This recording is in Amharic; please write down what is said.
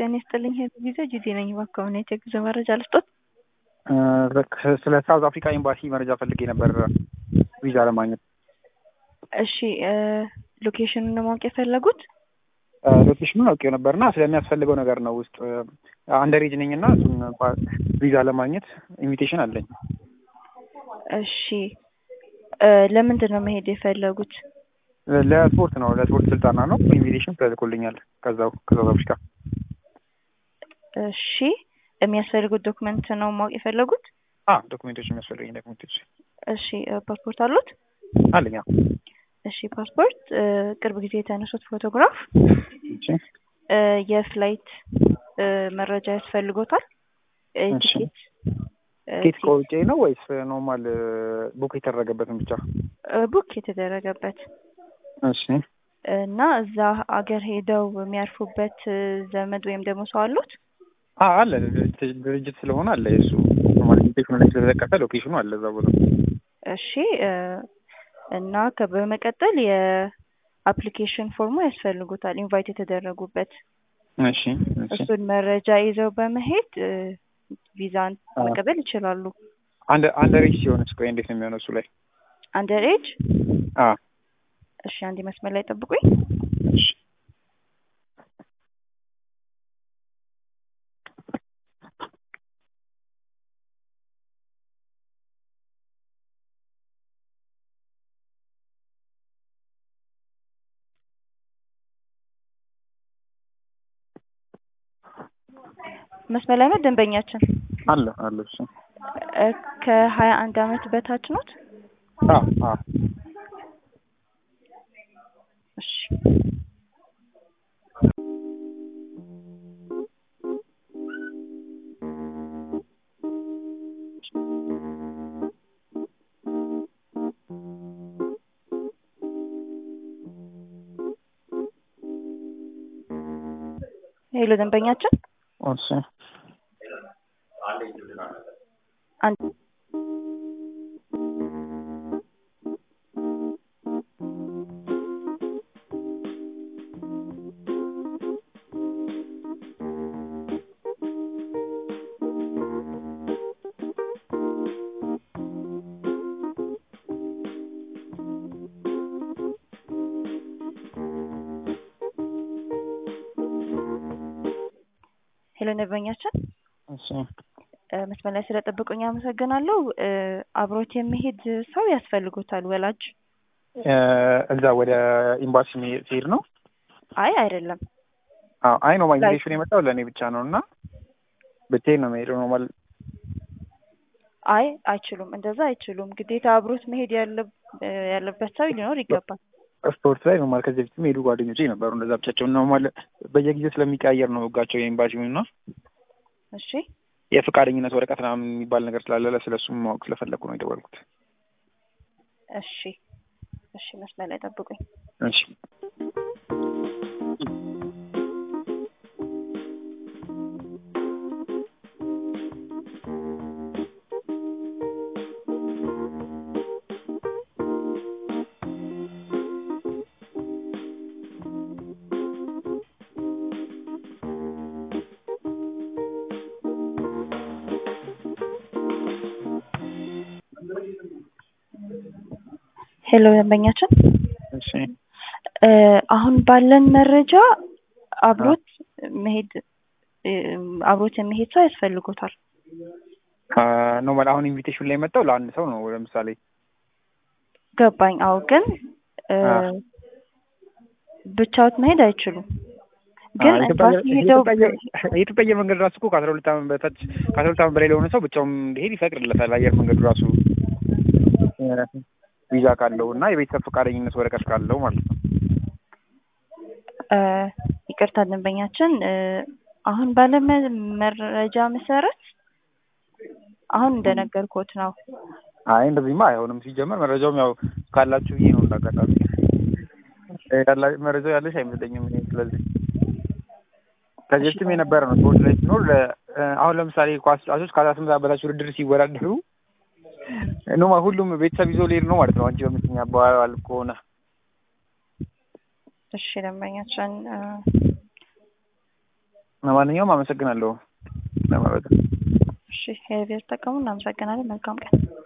ጤና ይስጥልኝ ጊዜ ጂጂ ነኝ። እባክዎ ምን የጉዞ መረጃ ልስጦት? ስለ ሳውዝ አፍሪካ ኤምባሲ መረጃ ፈልጌ ነበር ቪዛ ለማግኘት። እሺ ሎኬሽኑን ነው ማወቅ የፈለጉት? ሎኬሽኑን አውቄው ነበር እና ስለሚያስፈልገው ነገር ነው ውስጥ አንደሬጅ ነኝ እና እሱን ቪዛ ለማግኘት ኢንቪቴሽን አለኝ። እሺ ለምንድን ነው መሄድ የፈለጉት? ለስፖርት ነው ለስፖርት ስልጠና ነው። ኢንቪቴሽን ተልኮልኛል ከዛው ከሳውዝ አፍሪካ። እሺ የሚያስፈልጉት ዶክመንት ነው ማወቅ የፈለጉት? አ ዶክሜንቶች የሚያስፈልገኝ ዶክሜንቶች እሺ ፓስፖርት አሉት? አለኝ። አዎ። እሺ ፓስፖርት፣ ቅርብ ጊዜ የተነሱት ፎቶግራፍ፣ እሺ የፍላይት መረጃ ያስፈልጎታል። እሺ። ቲኬት ቲኬት ቆርጬ ነው ወይስ ኖርማል ቡክ የተደረገበትን ብቻ? ቡክ የተደረገበት እሺ እና እዛ አገር ሄደው የሚያርፉበት ዘመድ ወይም ደግሞ ሰው አሉት? አ አለ ድርጅት ስለሆነ አለ የእሱ ኖርማል ኢንቪቴሽኑ ላይ ስለተጠቀሰ ሎኬሽኑ አለ እዛ ቦታ። እሺ እና ከ- በመቀጠል የአፕሊኬሽን ፎርሙ ያስፈልጉታል ኢንቫይት የተደረጉበት እሺ እሺ። እሱን መረጃ ይዘው በመሄድ ቪዛን አዎ። መቀበል ይችላሉ። አንድ አንደሬጅ ሲሆንስ ቆይ እንዴት ነው የሚሆነው እሱ ላይ? አንደር ኤጅ አ እሺ፣ አንድ መስመር ላይ ጠብቁኝ። እሺ መስመር ላይ ነው ደንበኛችን። አለ አለ እሱ እ ከሀያ አንድ አመት በታች ኖት? አ አ እሺ ሄሎ ደንበኛችን እሺ አንድ ሄሎ ደንበኛችን እሺ እ መስመር ላይ ስለጠበቁኝ አመሰግናለሁ። እ አብሮት የሚሄድ ሰው ያስፈልጎታል ወላጅ? እ እዛ ወደ ኤምባሲ መሄድ- ሲሄድ ነው? አይ አይደለም። አዎ አይ ነው ኢንቪቴሽን የመጣው ለእኔ ብቻ ነው እና ብቻዬን ነው የምሄደው ኖርማል አይ አይችሉም፣ እንደዛ አይችሉም። ግዴታ አብሮት መሄድ ያለ- እ ያለበት ሰው ሊኖር ይገባል። ስፖርት ላይ ኖርማል ከዚህ በፊት ሄዱ ጓደኞቼ ነበሩ እንደዛ ብቻቸውን ኖርማል በየጊዜው ስለሚቀያየር ነው ህጋቸው የኤምባሲው እና እሺ የፈቃደኝነት ወረቀት ምናምን የሚባል ነገር ስላለ ስለሱም ማወቅ ስለፈለኩ ነው የደወልኩት። እሺ እሺ፣ መስመር ላይ ጠብቁኝ። እሺ ሄሎ ደንበኛችን እሺ እ አሁን ባለን መረጃ አብሮት መሄድ እ አብሮት የሚሄድ ሰው ያስፈልጎታል። ኖርማል አሁን ኢንቪቴሽን ላይ የመጣው ለአንድ ሰው ነው ለምሳሌ ገባኝ። አዎ ግን እ አ ብቻዎት መሄድ አይችሉም። ግን ኤምባሲ ሄደው የኢትዮጵያ አየር መንገድ ራሱ እኮ ከአስራ ሁለት ዓመት በታች ከአስራ ሁለት ዓመት በላይ ለሆነ ሰው ብቻውን እንዲሄድ ይፈቅድለታል። አየር መንገዱ ራሱ እ ቪዛ ካለው እና የቤተሰብ ፈቃደኝነት ወረቀት ካለው ማለት ነው። እ ይቅርታ ደንበኛችን እ አሁን ባለ መ- መረጃ መሰረት አሁን እንደነገርኩት ነው። አይ እንደዚህማ አይሆንም። ሲጀመር መረጃውም ያው ካላችሁ ብዬ ነው እንዳጋጣሚ እ ያላ- መረጃው ያለሽ አይመስለኝም እኔ ስለዚህ ከዚህ በፊትም የነበረ ነው ስፖርት ላይ ሲኖር ለ- እ አሁን ለምሳሌ ኳስ ተጫዋቾች ከአስራ ስምንት ዓመት በታች ውድድር ሲወዳደሩ ኖማ ሁሉም ቤተሰብ ይዞ ሊሄድ ነው ማለት ነው። አንቺ በምትኛ አባባል ከሆነ እሺ ደንበኛችን እ ለማንኛውም አመሰግናለሁ ለመረጃ እሺ ሄቪየር ተጠቀሙ። እናመሰግናለን። መልካም ቀን